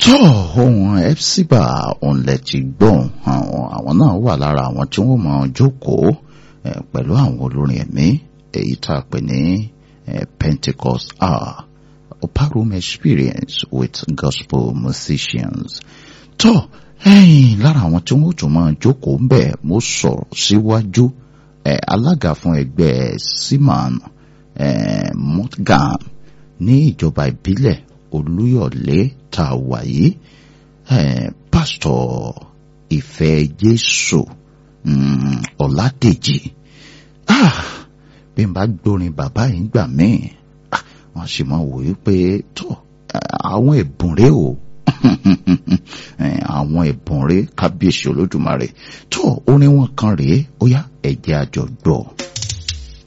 tó ohun epsiba òǹlẹ̀ ti gbọ́n àwọn náà wà lára àwọn tí wọ́n máa jókòó pẹ̀lú àwọn olórin ẹ̀mí èyí tá a pè ní Pentecost hour upper room experience with gospel musicians tó ẹ̀yìn lára àwọn tí wọ́n tún máa jókòó ń bẹ̀ mo sọ̀rọ̀ síwájú alága fún ẹgbẹ́ siman motgam ní ìjọba ìbílẹ̀ olúyọ̀lé tá a wà yìí pásítọ̀ ìfẹ́ jésù ọ̀làdèjì bí n bá gbórin bàbá yìí gbà míì wọ́n sì máa wò ó pé tó àwọn ẹ̀bùn rèé o àwọn ẹ̀bùn rèé kábíyèsí olódùmarè tó orin wọn kan rèé ó yá ẹ̀jẹ̀ àjọgbọ́.